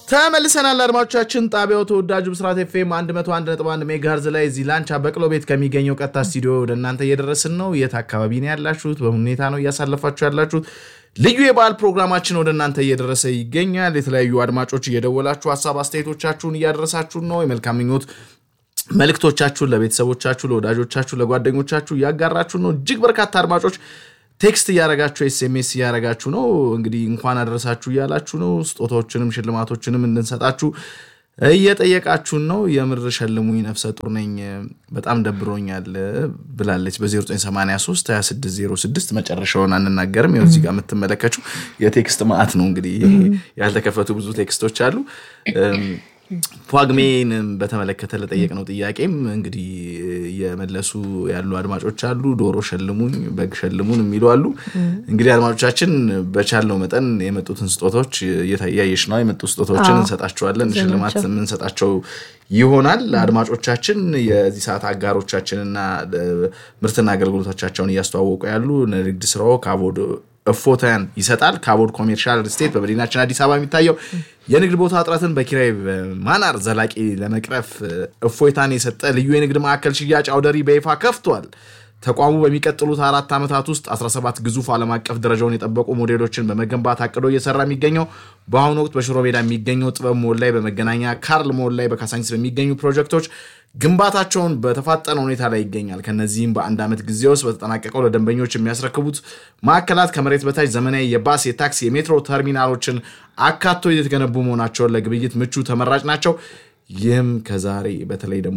ተመልሰናል አድማጮቻችን። ጣቢያው ተወዳጁ ብስራት ኤፍኤም 101.1 ሜጋሄርዝ ላይ እዚህ ላንቻ በቅሎ ቤት ከሚገኘው ቀጥታ ስቱዲዮ ወደ እናንተ እየደረስን ነው። የት አካባቢ ነው ያላችሁት? በምን ሁኔታ ነው እያሳለፋችሁ ያላችሁት? ልዩ የበዓል ፕሮግራማችን ወደ እናንተ እየደረሰ ይገኛል። የተለያዩ አድማጮች እየደወላችሁ ሀሳብ አስተያየቶቻችሁን እያደረሳችሁን ነው። የመልካም ምኞት መልእክቶቻችሁን ለቤተሰቦቻችሁ፣ ለወዳጆቻችሁ፣ ለጓደኞቻችሁ እያጋራችሁ ነው። እጅግ በርካታ አድማጮች ቴክስት እያረጋችሁ ኤስኤምኤስ እያረጋችሁ ነው። እንግዲህ እንኳን አደረሳችሁ እያላችሁ ነው። ስጦታዎችንም ሽልማቶችንም እንድንሰጣችሁ እየጠየቃችሁን ነው። የምር ሸልሙኝ ነፍሰ ጡር ነኝ በጣም ደብሮኛል ብላለች። በ0983 2606 መጨረሻውን አንናገርም። ይኸው እዚህ ጋር የምትመለከችው የቴክስት ማዕት ነው። እንግዲህ ያልተከፈቱ ብዙ ቴክስቶች አሉ። ጳጉሜን በተመለከተ ለጠየቅነው ጥያቄም እንግዲህ የመለሱ ያሉ አድማጮች አሉ። ዶሮ ሸልሙኝ፣ በግ ሸልሙን የሚሉ አሉ። እንግዲህ አድማጮቻችን በቻልነው መጠን የመጡትን ስጦታዎች እያየሽ ነው። የመጡ ስጦታዎችን እንሰጣቸዋለን። ሽልማት የምንሰጣቸው ይሆናል። አድማጮቻችን የዚህ ሰዓት አጋሮቻችንና ምርትና አገልግሎቶቻቸውን እያስተዋወቁ ያሉ ንግድ ስራው ከአቦድ እፎታን ይሰጣል። ከአቦድ ኮሜርሻል ስቴት በመዲናችን አዲስ አበባ የሚታየው የንግድ ቦታ እጥረትን በኪራይ ማናር ዘላቂ ለመቅረፍ እፎይታን የሰጠ ልዩ የንግድ ማዕከል ሽያጭ አውደሪ በይፋ ከፍቷል። ተቋሙ በሚቀጥሉት አራት ዓመታት ውስጥ 17 ግዙፍ ዓለም አቀፍ ደረጃውን የጠበቁ ሞዴሎችን በመገንባት አቅዶ እየሰራ የሚገኘው በአሁኑ ወቅት በሽሮ ሜዳ የሚገኘው ጥበብ ሞል ላይ፣ በመገናኛ ካርል ሞል ላይ፣ በካሳንቺስ በሚገኙ ፕሮጀክቶች ግንባታቸውን በተፋጠነ ሁኔታ ላይ ይገኛል። ከነዚህም በአንድ ዓመት ጊዜ ውስጥ በተጠናቀቀው ለደንበኞች የሚያስረክቡት ማዕከላት ከመሬት በታች ዘመናዊ የባስ፣ የታክሲ፣ የሜትሮ ተርሚናሎችን አካቶ የተገነቡ መሆናቸውን ለግብይት ምቹ ተመራጭ ናቸው። ይህም ከዛሬ በተለይ ደግሞ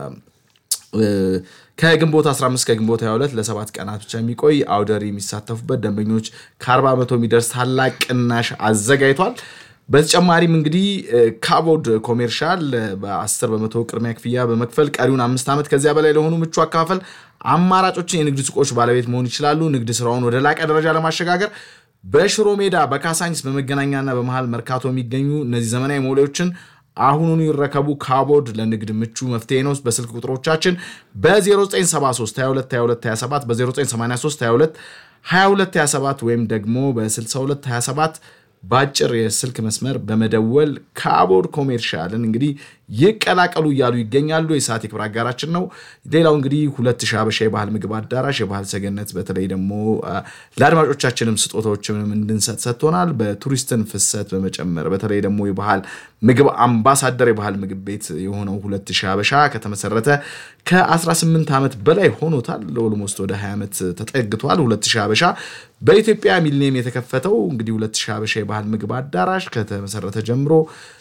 ከግንቦት 15 ከግንቦት 22 ለሰባት ቀናት ብቻ የሚቆይ አውደሪ የሚሳተፉበት ደንበኞች ከ40 በመቶ የሚደርስ ታላቅ ቅናሽ አዘጋጅቷል። በተጨማሪም እንግዲህ ካቦድ ኮሜርሻል በ10 በመቶ ቅድሚያ ክፍያ በመክፈል ቀሪውን አምስት ዓመት ከዚያ በላይ ለሆኑ ምቹ አካፈል አማራጮችን የንግድ ሱቆች ባለቤት መሆን ይችላሉ። ንግድ ስራውን ወደ ላቀ ደረጃ ለማሸጋገር በሽሮ ሜዳ፣ በካሳንቺስ፣ በመገናኛና በመሃል መርካቶ የሚገኙ እነዚህ ዘመናዊ ሞሌዎችን አሁኑኑ ይረከቡ። ካቦድ ለንግድ ምቹ መፍትሄ ነው። በስልክ ቁጥሮቻችን በ0973 22 22 27 በ0983 22 22 27 ወይም ደግሞ በ62 27 በአጭር የስልክ መስመር በመደወል ካቦድ ኮሜርሻልን እንግዲህ ይቀላቀሉ እያሉ ይገኛሉ። የሰዓት የክብር አጋራችን ነው። ሌላው እንግዲህ ሁለት ሺህ ሀበሻ የባህል ምግብ አዳራሽ የባህል ሰገነት በተለይ ደግሞ ለአድማጮቻችንም ስጦታዎችንም እንድንሰጥ ሰጥቶናል። በቱሪስትን ፍሰት በመጨመር በተለይ ደግሞ የባህል ምግብ አምባሳደር የባህል ምግብ ቤት የሆነው ሁለት ሺህ ሀበሻ ከተመሰረተ ከ18 ዓመት በላይ ሆኖታል። ኦልሞስት ወደ 20 ዓመት ተጠግቷል። ሁለት ሺህ ሀበሻ በኢትዮጵያ ሚሊኒየም የተከፈተው እንግዲህ ሁለት ሺህ ሀበሻ የባህል ምግብ አዳራሽ ከተመሰረተ ጀምሮ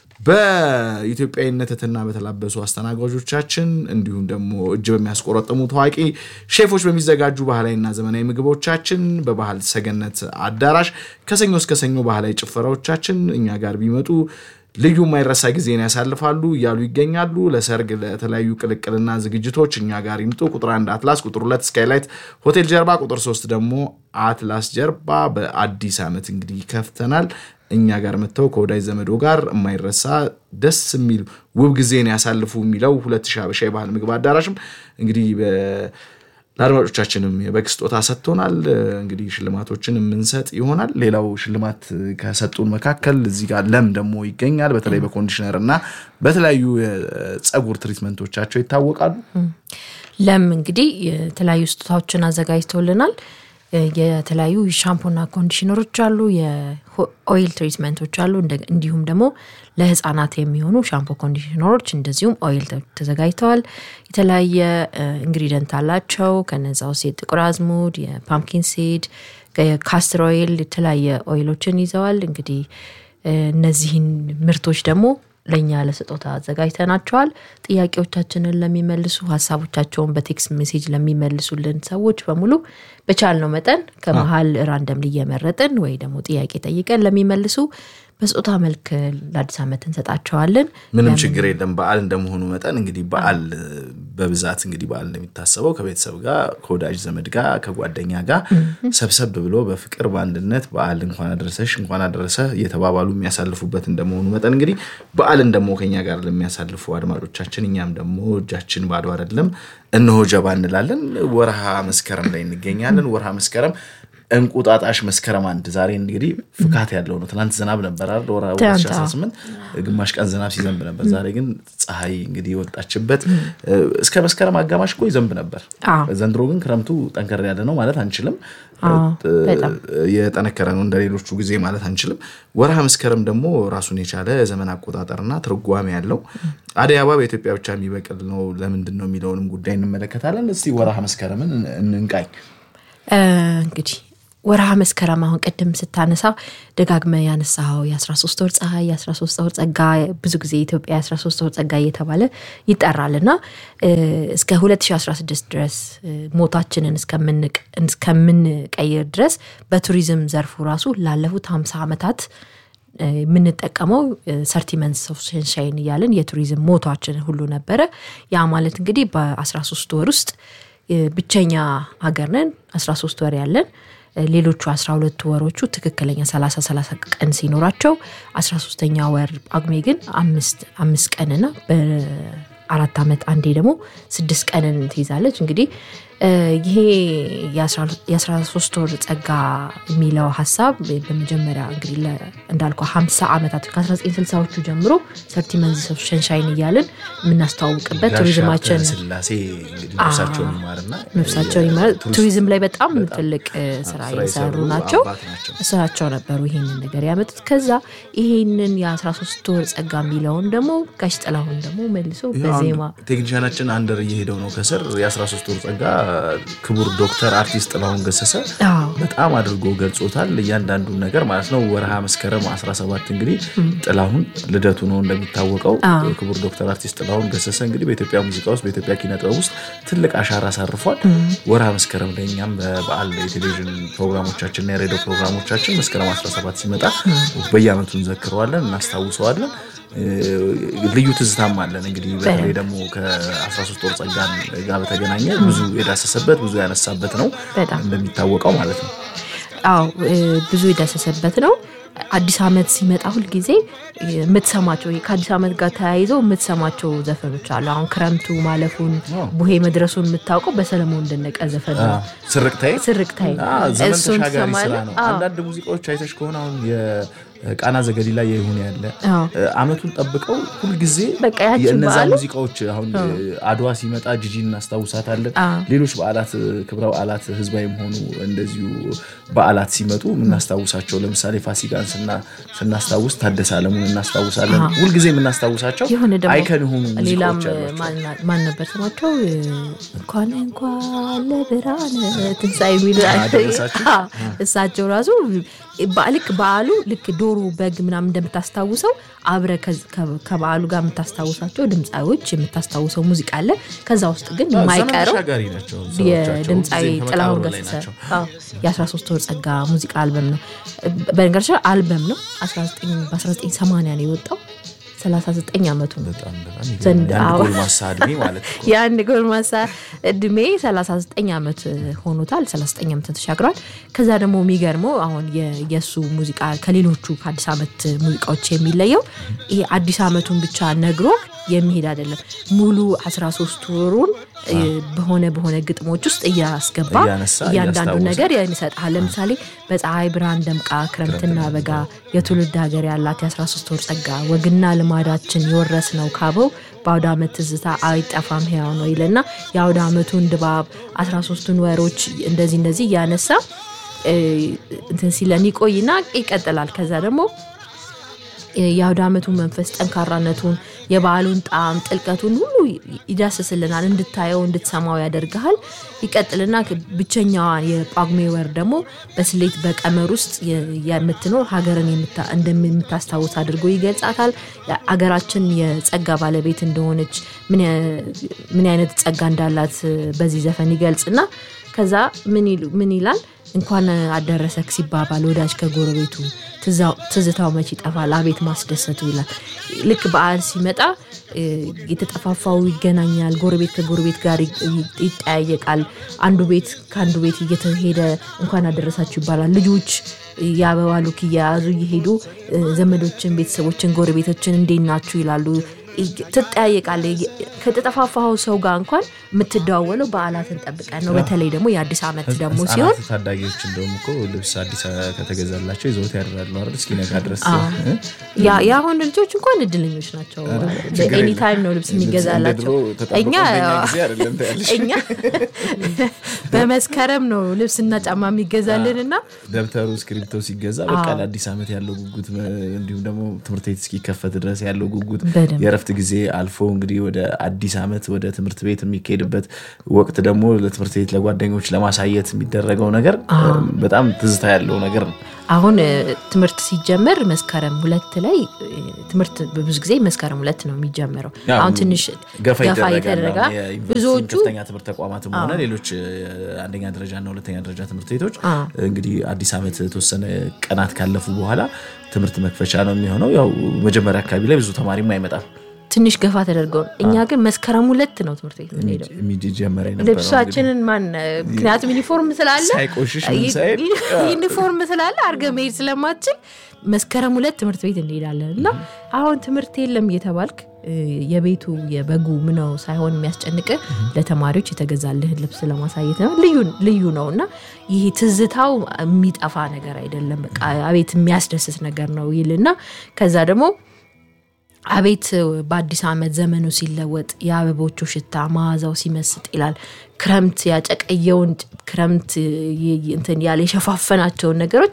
በኢትዮጵያዊነትና በተላበሱ አስተናጋጆቻችን እንዲሁም ደግሞ እጅ በሚያስቆረጥሙ ታዋቂ ሼፎች በሚዘጋጁ ባህላዊና ዘመናዊ ምግቦቻችን በባህል ሰገነት አዳራሽ ከሰኞ እስከ ሰኞ ባህላዊ ጭፈራዎቻችን እኛ ጋር ቢመጡ ልዩ የማይረሳ ጊዜን ያሳልፋሉ እያሉ ይገኛሉ። ለሰርግ፣ ለተለያዩ ቅልቅልና ዝግጅቶች እኛ ጋር ይምጡ። ቁጥር አንድ አትላስ፣ ቁጥር ሁለት ስካይላይት ሆቴል ጀርባ፣ ቁጥር ሶስት ደግሞ አትላስ ጀርባ በአዲስ ዓመት እንግዲህ ከፍተናል። እኛ ጋር መጥተው ከወዳጅ ዘመዶ ጋር የማይረሳ ደስ የሚል ውብ ጊዜን ያሳልፉ የሚለው ሁለት ሺህ ሀበሻ የባህል ምግብ አዳራሽም እንግዲህ ለአድማጮቻችንም የበግ ስጦታ ሰጥቶናል። እንግዲህ ሽልማቶችን የምንሰጥ ይሆናል። ሌላው ሽልማት ከሰጡን መካከል እዚህ ጋር ለም ደግሞ ይገኛል። በተለይ በኮንዲሽነር እና በተለያዩ የፀጉር ትሪትመንቶቻቸው ይታወቃሉ። ለም እንግዲህ የተለያዩ ስጦታዎችን አዘጋጅተውልናል። የተለያዩ ሻምፖና ኮንዲሽነሮች አሉ፣ የኦይል ትሪትመንቶች አሉ። እንዲሁም ደግሞ ለህፃናት የሚሆኑ ሻምፖ ኮንዲሽነሮች እንደዚሁም ኦይል ተዘጋጅተዋል። የተለያየ ኢንግሪደንት አላቸው። ከነዛ ውስጥ የጥቁር አዝሙድ፣ የፓምኪን ሲድ፣ የካስትር ኦይል የተለያየ ኦይሎችን ይዘዋል። እንግዲህ እነዚህን ምርቶች ደግሞ ለእኛ ለስጦታ አዘጋጅተናቸዋል። ጥያቄዎቻችንን ለሚመልሱ ሀሳቦቻቸውን በቴክስት ሜሴጅ ለሚመልሱልን ሰዎች በሙሉ በቻልነው መጠን ከመሀል ራንደም እየመረጥን ወይ ደግሞ ጥያቄ ጠይቀን ለሚመልሱ በስጦታ መልክ ለአዲስ ዓመት እንሰጣቸዋለን። ምንም ችግር የለም። በዓል እንደመሆኑ መጠን እንግዲህ በዓል በብዛት እንግዲህ በዓል እንደሚታሰበው ከቤተሰብ ጋር ከወዳጅ ዘመድ ጋር ከጓደኛ ጋር ሰብሰብ ብሎ በፍቅር በአንድነት በዓል እንኳን አደረሰሽ እንኳን አደረሰ እየተባባሉ የሚያሳልፉበት እንደመሆኑ መጠን እንግዲህ በዓልን ደግሞ ከኛ ጋር ለሚያሳልፉ አድማጮቻችን እኛም ደግሞ እጃችን ባዶ አይደለም፣ እነሆ ጀባ እንላለን። ወርሃ መስከረም ላይ እንገኛለን። ወርሃ መስከረም እንቁጣጣሽ መስከረም አንድ ዛሬ እንግዲህ ፍካት ያለው ነው። ትናንት ዝናብ ነበር አይደል? ወራ 2018 ግማሽ ቀን ዝናብ ሲዘንብ ነበር። ዛሬ ግን ፀሐይ እንግዲህ የወጣችበት እስከ መስከረም አጋማሽ እኮ ይዘንብ ነበር። ዘንድሮ ግን ክረምቱ ጠንከር ያለ ነው ማለት አንችልም። የጠነከረ ነው እንደ ሌሎቹ ጊዜ ማለት አንችልም። ወርሃ መስከረም ደግሞ ራሱን የቻለ ዘመን አቆጣጠርና ትርጓሜ ያለው አደይ አበባ በኢትዮጵያ ብቻ የሚበቅል ነው ለምንድን ነው የሚለውንም ጉዳይ እንመለከታለን። እስቲ ወርሃ መስከረምን እንንቃኝ። እንግዲህ ወርሃ መስከረም አሁን ቅድም ስታነሳው ደጋግመ ያነሳው የ13 ወር ፀሐይ የ13 ወር ጸጋ ብዙ ጊዜ ኢትዮጵያ የ13 ወር ጸጋ እየተባለ ይጠራል እና እስከ 2016 ድረስ ሞታችንን እስከምንቀይር ድረስ በቱሪዝም ዘርፉ ራሱ ላለፉት 50 ዓመታት የምንጠቀመው ሰርቲ መንስ ኦፍ ሰንሻይን እያለን የቱሪዝም ሞቷችን ሁሉ ነበረ። ያ ማለት እንግዲህ በ13 ወር ውስጥ ብቸኛ ሀገር ነን 13 ወር ያለን ሌሎቹ 12 ወሮቹ ትክክለኛ 30 30 ቀን ሲኖራቸው 13ተኛ ወር ጳጉሜ ግን አምስት ቀንና በአራት ዓመት አንዴ ደግሞ ስድስት ቀንን ትይዛለች። እንግዲህ ይሄ የ13 ወር ጸጋ የሚለው ሀሳብ በመጀመሪያ እንግዲህ እንዳልኩ 50 ዓመታት ከ1960ዎቹ ጀምሮ ሰርቲ መንዝስ ኦፍ ሸንሻይን እያልን የምናስተዋውቅበት ቱሪዝማችን ስላሴ ነፍሳቸውን ይማርና ነፍሳቸውን ይማር ቱሪዝም ላይ በጣም ትልቅ ስራ የሰሩ ናቸው። እሳቸው ነበሩ ይሄንን ነገር ያመጡት። ከዛ ይሄንን የ13 ወር ጸጋ የሚለውን ደግሞ ጋሽ ጥላሁን ደግሞ መልሶ በዜማ ቴክኒሻናችን አንደር እየሄደው ነው ከስር የ13 ወር ጸጋ ክቡር ዶክተር አርቲስት ጥላሁን ገሰሰ በጣም አድርጎ ገልጾታል። እያንዳንዱን ነገር ማለት ነው። ወርሃ መስከረም 17 እንግዲህ ጥላሁን ልደቱ ነው እንደሚታወቀው። ክቡር ዶክተር አርቲስት ጥላሁን ገሰሰ እንግዲህ በኢትዮጵያ ሙዚቃ ውስጥ በኢትዮጵያ ኪነ ጥበብ ውስጥ ትልቅ አሻራ አሳርፏል። ወርሃ መስከረም ላይ እኛም በበዓል የቴሌቪዥን ፕሮግራሞቻችንና የሬዲዮ ፕሮግራሞቻችን መስከረም 17 ሲመጣ በየዓመቱ እንዘክረዋለን፣ እናስታውሰዋለን። ልዩ ትዝታም አለን። እንግዲህ በተለይ ደግሞ ከ13 ወር ጸጋ ጋር በተገናኘ ብዙ የዳሰሰበት ብዙ ያነሳበት ነው እንደሚታወቀው ማለት ነው። አዎ ብዙ የዳሰሰበት ነው። አዲስ ዓመት ሲመጣ ሁልጊዜ የምትሰማቸው ከአዲስ ዓመት ጋር ተያይዘው የምትሰማቸው ዘፈኖች አሉ። አሁን ክረምቱ ማለፉን ቡሄ መድረሱን የምታውቀው በሰለሞን ደነቀ ዘፈን ነው። ስርቅታይ ስርቅታይ ዘመን ተሻጋሪ ስራ ነው። አንዳንድ ሙዚቃዎች አይተሽ ከሆነ አሁን ቃና ዘገሊላ የይሁን ያለ አመቱን ጠብቀው ሁልጊዜ የእነዛ ሙዚቃዎች አሁን አድዋ ሲመጣ ጂጂ እናስታውሳታለን። ሌሎች በዓላት ክብረ በዓላት ህዝባዊም ሆኑ እንደዚሁ በዓላት ሲመጡ የምናስታውሳቸው ለምሳሌ ፋሲካን ስናስታውስ ታደሰ አለሙን እናስታውሳለን። ሁልጊዜ የምናስታውሳቸው አይከን የሆኑ ሌላም ማን ነበር ስማቸው? እንኳን እንኳን ለብርሃነ ትንሣኤ የሚሉ እሳቸው ራሱ ልክ በዓሉ ልክ ዶሮ በግ ምናምን እንደምታስታውሰው አብረ ከበዓሉ ጋር የምታስታውሳቸው ድምፃዎች የምታስታውሰው ሙዚቃ አለ። ከዛ ውስጥ ግን የማይቀረው የድምፃዊ ጥላሁን ገሰሰ የ13 ወር ጸጋ ሙዚቃ አልበም ነው። በነገራችን አልበም ነው። በ1980 ነው የወጣው። 39 ዓመቱ ነው። የአንድ ጎልማሳ እድሜ 39 ዓመት ሆኖታል። 39 ዓመት ተሻግሯል። ከዛ ደግሞ የሚገርመው አሁን የእሱ ሙዚቃ ከሌሎቹ ከአዲስ ዓመት ሙዚቃዎች የሚለየው ይሄ አዲስ ዓመቱን ብቻ ነግሮ የሚሄድ አይደለም። ሙሉ 13 ወሩን በሆነ በሆነ ግጥሞች ውስጥ እያስገባ እያንዳንዱ ነገር ይሰጣል። ለምሳሌ በፀሐይ ብርሃን ደምቃ ክረምትና በጋ የትውልድ ሀገር ያላት የ13 ወር ጸጋ ወግና ልማዳችን የወረስ ነው ካበው በአውደ ዓመት ትዝታ አይጠፋም ሕያው ነው ይልና የአውደ ዓመቱን ድባብ 13ቱን ወሮች እንደዚህ እንደዚህ እያነሳ እንትን ሲለን ይቆይና ይቀጥላል። ከዛ ደግሞ የአውደ ዓመቱን መንፈስ ጠንካራነቱን የበዓሉን ጣዕም ጥልቀቱን ሁሉ ይዳስስልናል። እንድታየው እንድትሰማው ያደርግሃል። ይቀጥልና ብቸኛዋን የጳጉሜ ወር ደግሞ በስሌት በቀመር ውስጥ የምትኖር ሀገርን እንደምታስታውስ አድርጎ ይገልጻታል። አገራችን የጸጋ ባለቤት እንደሆነች ምን አይነት ጸጋ እንዳላት በዚህ ዘፈን ይገልጽና ከዛ ምን ይላል? እንኳን አደረሰክ ሲባባል ወዳጅ ከጎረቤቱ ትዝታው መች ይጠፋል አቤት ማስደሰቱ ይላል። ልክ በዓል ሲመጣ የተጠፋፋው ይገናኛል። ጎረቤት ከጎረቤት ጋር ይጠያየቃል። አንዱ ቤት ከአንዱ ቤት እየተሄደ እንኳን አደረሳችሁ ይባላል። ልጆች የአበባ ሉክ እየያዙ እየሄዱ ዘመዶችን፣ ቤተሰቦችን፣ ጎረቤቶችን እንዴት ናችሁ ይላሉ። ትጠያየቃለህ። ከተጠፋፋኸው ሰው ጋር እንኳን የምትደዋወለው በዓላትን ጠብቀን ነው። በተለይ ደግሞ የአዲስ ዓመት ደግሞ ሲሆን ህጻናት ታዳጊዎች እንደውም እኮ ልብስ አዲስ ከተገዛላቸው ይዘውት ያድራሉ አይደል? እስኪነጋ ድረስ ያ- የአሁን ልጆች እንኳን እድለኞች ናቸው። ኤኒ ታይም ነው ልብስ የሚገዛላቸው። እኛ እኛ በመስከረም ነው ልብስና ጫማ የሚገዛልን እና ደብተሩ እስክሪፕቶ ሲገዛ በቃ ለአዲስ ዓመት ያለው ጉጉት እንዲሁም ደግሞ ትምህርት ቤት እስኪከፈት ድረስ ያለው ጉጉት በደንብ። የእረፍት ጊዜ አልፎ እንግዲህ ወደ አዲስ ዓመት ወደ ትምህርት ቤት የሚካሄድበት ወቅት ደግሞ ለትምህርት ቤት ለጓደኞች ለማሳየት የሚደረገው ነገር በጣም ትዝታ ያለው ነገር ነው። አሁን እ፣ ትምህርት ሲጀመር መስከረም ሁለት ላይ እ፣ ትምህርት በብዙ ጊዜ መስከረም ሁለት ነው የሚጀምረው። ያው አሁን ትንሽ ገፋ ገፋ ይደረጋል። እየተደረገ አሁን የዩኒቨርሲቲ ብዙዎቹ ከፍተኛ ትምህርት ተቋማትም ሆነ ሌሎች አንደኛ ደረጃ እና ሁለተኛ ደረጃ ትምህርት ቤቶች እንግዲህ አዲስ ዓመት የተወሰነ ቀናት ካለፉ በኋላ ትምህርት መክፈቻ ነው የሚሆነው። ያው መጀመሪያ አካባቢ ላይ ብዙ ተማሪም አይመጣም ትንሽ ገፋ ተደርገው ነው። እኛ ግን መስከረም ሁለት ነው ትምህርት ቤት የምንሄደው። የሚጀመር የነበረው ልብሳችንን ማን ምክንያቱም ዩኒፎርም ስላለ ሳይቆሽሽ ምን ሳይል ዩኒፎርም ስላለ አርገ መሄድ ስለማትችል መስከረም ሁለት ትምህርት ቤት እንሄዳለን እና አሁን ትምህርት የለም እየተባልክ እ፣ የቤቱ የበጉ ምነው ሳይሆን የሚያስጨንቅ ለተማሪዎች የተገዛልህን ልብስ ለማሳየት ነው። ልዩ ልዩ ነው እና ይህ ትዝታው የሚጠፋ ነገር አይደለም። በቃ አቤት የሚያስደስት ነገር ነው ይልና ከዛ ደግሞ አቤት በአዲስ ዓመት ዘመኑ ሲለወጥ የአበቦቹ ሽታ መዓዛው ሲመስጥ ይላል። ክረምት ያጨቀየውን ክረምት ይ- ይ- እንትን ያለ የሸፋፈናቸውን ነገሮች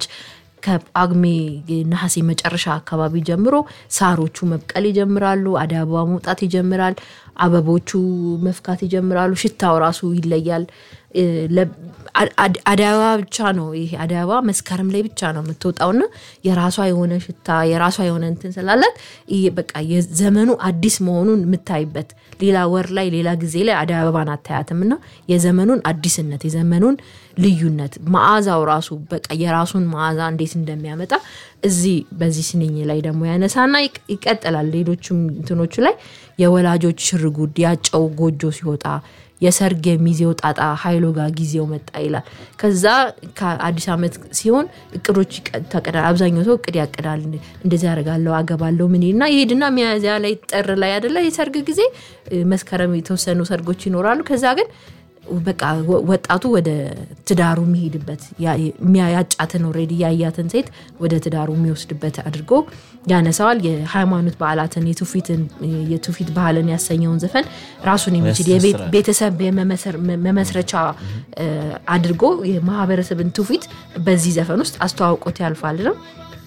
ከጳጉሜ ነሐሴ መጨረሻ አካባቢ ጀምሮ ሳሮቹ መብቀል ይጀምራሉ። አደይ አበባ መውጣት ይጀምራል። አበቦቹ መፍካት ይጀምራሉ። ሽታው ራሱ ይለያል። እ፣ ለ- አ- አድ- አደይ አበባ ብቻ ነው ይሄ አደይ አበባ መስከረም ላይ ብቻ ነው የምትወጣውና የራሷ የሆነ ሽታ የራሷ የሆነ እንትን ስላላት ይሄ በቃ የዘመኑ አዲስ መሆኑን የምታይበት ሌላ ወር ላይ ሌላ ጊዜ ላይ አደይ አበባን አታያትም እና የዘመኑን አዲስነት የዘመኑን ልዩነት መዓዛው ራሱ በቃ የራሱን መዓዛ እንዴት እንደሚያመጣ እዚህ በዚህ ስንኝ ላይ ደግሞ ያነሳና ይቅ- ይቀጥላል። ሌሎችም እንትኖቹ ላይ የወላጆች ሽርጉድ ያጨው ጎጆ ሲወጣ የሰርግ የሚዜው ጣጣ ኃይሎ ጋር ጊዜው መጣ ይላል። ከዛ ከአዲስ ዓመት ሲሆን እቅዶች ይቀ- ታቅዳል። አብዛኛው ሰው እቅድ ያቅዳል። እንደዚህ ያደርጋለሁ፣ አገባለሁ ምን እና ይሄድና ሚያዝያ ላይ ጥር ላይ አይደለ የሰርግ ጊዜ እ፣ መስከረም የተወሰኑ ሰርጎች ይኖራሉ። ከዛ ግን በቃ ወ- ወጣቱ ወደ ትዳሩ የሚሄድበት ያ- የሚያ- ያጫትን ኦልሬዲ ያያትን ሴት ወደ ትዳሩ የሚወስድበት አድርጎ ያነሳዋል። የሃይማኖት በዓላትን የትውፊትን የትውፊት ባህልን ያሰኘውን ዘፈን ራሱን የሚችል የቤት- ያስተሳስራል። ቤተሰብ የመመሰር- መመስረቻ እ፣ አድርጎ የማህበረሰብን ትውፊት በዚህ ዘፈን ውስጥ አስተዋውቆት ያልፋል ነው።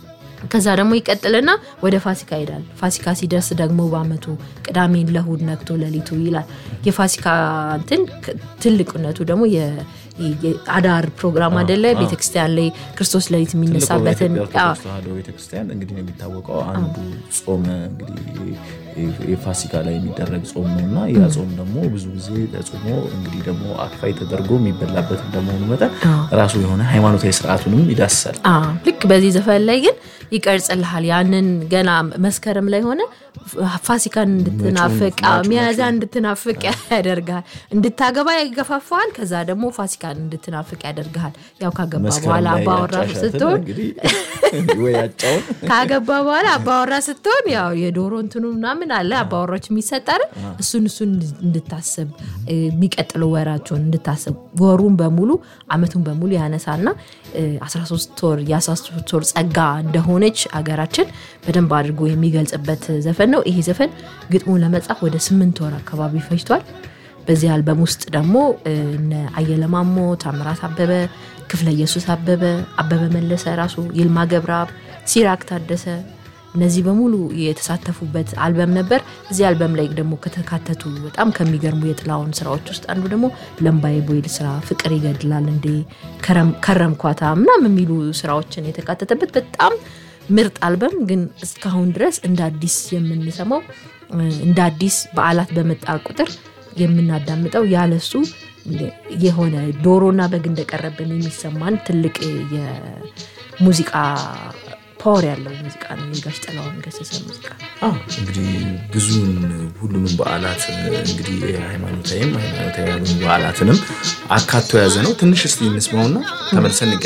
ከዛ ደግሞ ይቀጥልና ወደ ፋሲካ ይሄዳል። ፋሲካ ሲደርስ ደግሞ በአመቱ ቅዳሜን ለእሁድ ነግቶ ሌሊቱ ይላል። የፋሲካ እንትን ክ- ትልቅነቱ ደግሞ የ- የ- አዳር ፕሮግራም አይደለ? ቤተክርስቲያን ላይ ክርስቶስ ሌሊት ትልቁ የሚነሳበትን በኢትዮጵያ አዎ፣ ኦርቶዶክስ ተዋሕዶ ቤተክርስቲያን እንግዲህ ነው የሚታወቀው አንዱ ጾም እንግዲህ የፋሲካ ላይ የሚደረግ ጾም ነው እና ያ ጾም ደግሞ ብዙ ጊዜ ተጾሞ እንግዲህ ደግሞ አክፋይ ተደርጎ የሚበላበት እንደመሆኑ መጠን ራሱ የሆነ ሃይማኖታዊ ስርዓቱንም ይዳስሳል። አዎ፣ ልክ በዚህ ዘፈን ላይ ግን ይቀርጽልሃል። ያንን ገና መስከረም ላይ ሆነ ፋሲካን እንድትናፍቅ አዎ፣ ሚያዝያ እንድትናፍቅ ያደርግሃል። እንድታገባ ይገፋፋሃል። ከዛ ደግሞ ፋሲካን እንድትናፍቅ ያደርግሃል። ያው ካገባ መስከረም በኋላ ላይ አባወራ ያጫሻትን ስትሆን እንግዲህ ወይ ያጫውን ካገባ በኋላ አባወራ ስትሆን ያው የዶሮ እንትኑ ምናምን አለ አባወራዎች የሚሰጠር እሱን እሱን እንድታስብ እ፣ የሚቀጥለው ወራቸውን እንድታስብ ወሩን በሙሉ አመቱን በሙሉ ያነሳና እ፣ 13 ወር የ13 ወር ጸጋ እንደሆነች አገራችን በደንብ አድርጎ የሚገልጽበት ዘፈን ነው። ይሄ ዘፈን ግጥሙን ለመጻፍ ወደ ስምንት ወር አካባቢ ፈጅቷል። በዚህ አልበም ውስጥ ደግሞ እ፣ እነ አየለ ማሞ፣ ታምራት አበበ፣ ክፍለ ኢየሱስ አበበ፣ አበበ መለሰ ራሱ፣ ይልማ ገብረአብ፣ ሲራክ ታደሰ እነዚህ በሙሉ የተሳተፉበት አልበም ነበር። እዚህ አልበም ላይ ደግሞ ከተካተቱ በጣም ከሚገርሙ የጥላውን ስራዎች ውስጥ አንዱ ደግሞ ለምባዬ ቦይል ስራ፣ ፍቅር ይገድላል እንዴ፣ ከረም- ከረምኳታ ምናምን የሚሉ ስራዎችን የተካተተበት በጣም ምርጥ አልበም ግን እስካሁን ድረስ እንደ አዲስ የምንሰማው እ፣ እንደ አዲስ በዓላት በመጣ ቁጥር የምናዳምጠው ያለሱ የሆነ ዶሮና በግ እንደቀረብን የሚሰማን ትልቅ የሙዚቃ ፓወር ያለው ሙዚቃ ነው። የጋሽ ጥላሁን ገሰሰ ሙዚቃ አዎ እንግዲህ ብዙውን ሁሉንም በዓላት እንግዲህ ሃይማኖታዊም ሃይማኖታዊ ያልሆኑ በዓላትንም አካቶ የያዘ ነው። ትንሽ እስቲ እንስማውና ተመልሰን እንገናኛለን።